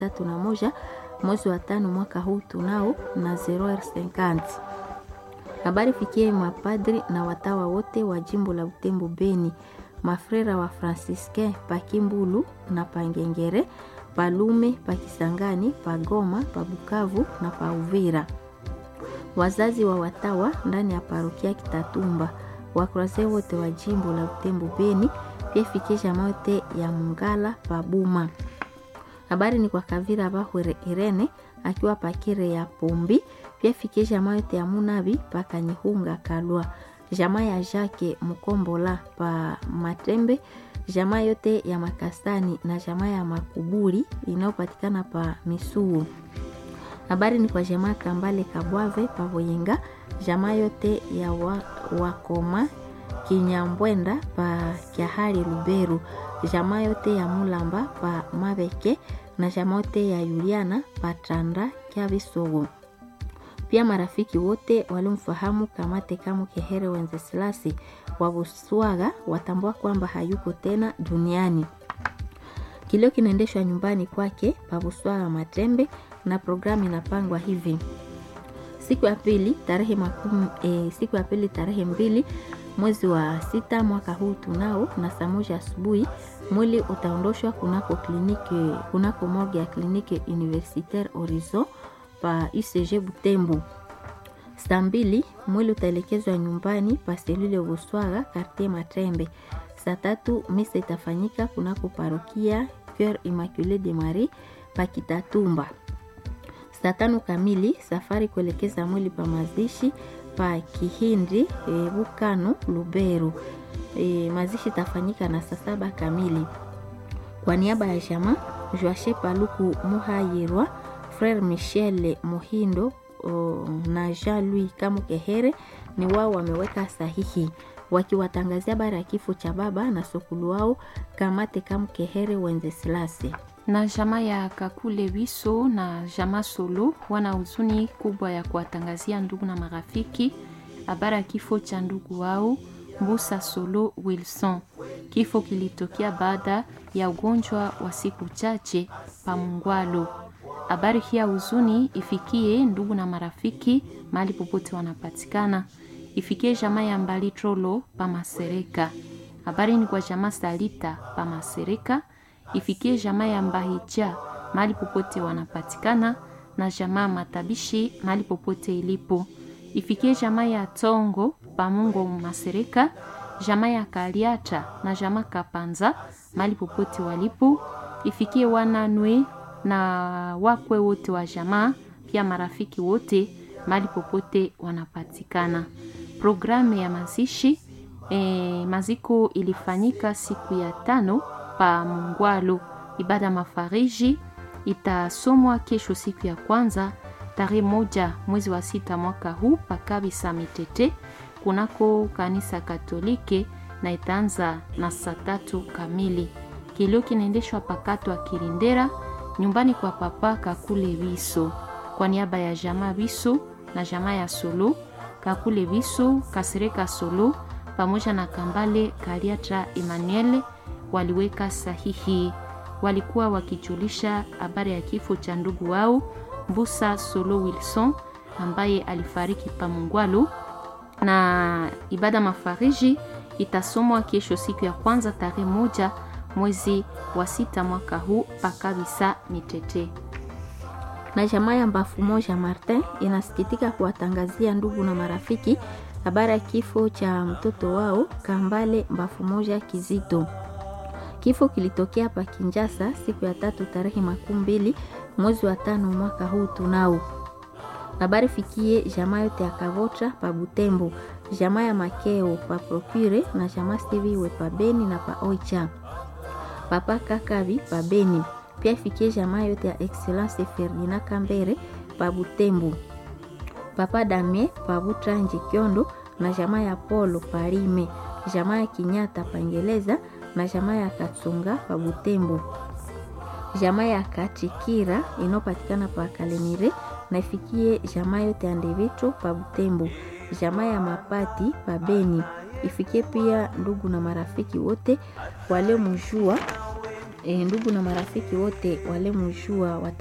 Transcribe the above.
tatu na moja mwezi wa tano mwaka huu tunao na 050. Habari fikie mapadri na watawa wote wa jimbo la Butembo Beni, mafrera wa Franciscain pa Kimbulu na Pangengere, Palume, pa Kisangani, pa Goma, pa Bukavu na pa Uvira, wazazi wa watawa ndani ya parokia Kitatumba, wakroase wote wa jimbo la Butembo Beni, pia fikie jamaa yote ya Mungala pa Buma. Habari ni kwa Kavira Bahwere Irene akiwa pakire ya Pombi, pia fikie jamaa yote ya Munabi pa Kanyihunga Kalwa, jamaa ya Jake Mukombola pa Matembe, jamaa yote ya Makastani na jamaa ya Makuburi inayopatikana pa Misuu. Habari ni kwa jamaa Kambale Kabwave pa Boyenga, jamaa yote ya wa, Wakoma Kinyambwenda pa Kyahari Luberu, jamaa yote ya Mulamba pa Mabeke na jamaa yote ya Yuliana pa Tanda Kyabisogo. Pia marafiki wote walimfahamu Kamate Kamu Kehere Wenzesilasi wa Buswaga watambua kwamba hayuko tena duniani. Kilio kinaendeshwa nyumbani kwake pa Buswaga Matembe, na programu inapangwa hivi: siku ya pili tarehe makumi, e, siku ya pili tarehe mbili mwezi wa sita mwaka huu tunao na saa moja asubuhi mwili utaondoshwa kunako kliniki kunako morgue ya kliniki Universitaire Horizon pa UCG Butembo. Saa mbili mwili utaelekezwa nyumbani pa selule Buswaga quartier Matrembe. Saa tatu misa itafanyika kunako parokia Coeur Immaculée de Marie pa Kitatumba. Saa tano kamili safari kuelekeza mwili pa mazishi pa Kihindi e, Bukano Lubero. E, mazishi itafanyika na saa saba kamili. Kwa niaba ya jamaa Joache Paluku Muhayirwa, Frere Michel Muhindo o, na Jean Louis Kamukehere ni wao wameweka sahihi wakiwatangazia habari ya kifo cha baba na sokulu wao Kamate Kamukehere Wenzesilasi na jamaa ya Kakule Wiso na jamaa Solo wana huzuni kubwa ya kuwatangazia ndugu na marafiki habari ya kifo cha ndugu wao Mbusa Solo Wilson. Kifo kilitokea baada ya ugonjwa wa siku chache pa Mungwalo. Habari hii ya huzuni ifikie ndugu na marafiki mahali popote wanapatikana, ifikie jamaa ya Mbali Trolo pa Masereka. Habari ni kwa jamaa Salita pa Masereka ifikie jamaa ya Mbahija mahali popote wanapatikana na jamaa Matabishi mahali popote ilipo. Ifikie jamaa ya Tongo Pamungo Masereka, jamaa ya Kaliata na jamaa Kapanza mahali popote walipo. Ifikie wananwe na wakwe wote wa jamaa, pia marafiki wote mahali popote wanapatikana. Programu ya mazishi e, maziko ilifanyika siku ya tano pa Mungwalo. Ibada mafariji itasomwa kesho siku ya kwanza tarehe moja mwezi wa sita mwaka huu pa Kabisa Mitete kunako kanisa Katolike na itaanza na saa tatu kamili. Kilio kinaendeshwa pakato wa Kirindera nyumbani kwa papa Kakule Wiso kwa niaba ya jamaa Wiso na jamaa ya Solo Kakule Wiso Kasereka Solo pamoja na Kambale Kaliatra Emmanuel waliweka sahihi. Walikuwa wakijulisha habari ya kifo cha ndugu wao Mbusa Solo Wilson ambaye alifariki pa Mungwalu, na ibada mafariji itasomwa kesho siku ya kwanza tarehe moja mwezi wa sita mwaka huu pakabisa Mitete. Na jamaa ya Mbafu Moja Martin inasikitika kuwatangazia ndugu na marafiki habari ya kifo cha mtoto wao Kambale Mbafu Moja Kizito. Kifo kilitokea pa Kinjasa siku ya tatu tarehe makumi mbili mwezi wa tano mwaka huu tunao. Habari fikie jamaa yote ya Kavotra pa Butembo, jamaa ya Makeo pa Procure na jamaa Stiviwe pa Beni na pa Oicha, papa Kakabi pa Beni. Pia fikie jamaa yote ya Excellence Ferdina Kambere pa Butembo, papa Damie pa Butranji Kyondo na jamaa ya Polo pa Rime, jamaa ya Kinyata pa Ngeleza na jamaa ya Katsunga pa Butembo, jamaa ya Kachikira inayopatikana pa Kalemire na ifikie jamaa yote ya Ndevito pa Butembo, jamaa ya Mapati pa Beni, ifikie pia ndugu na marafiki wote waliomjua e, ndugu na marafiki wote walemujua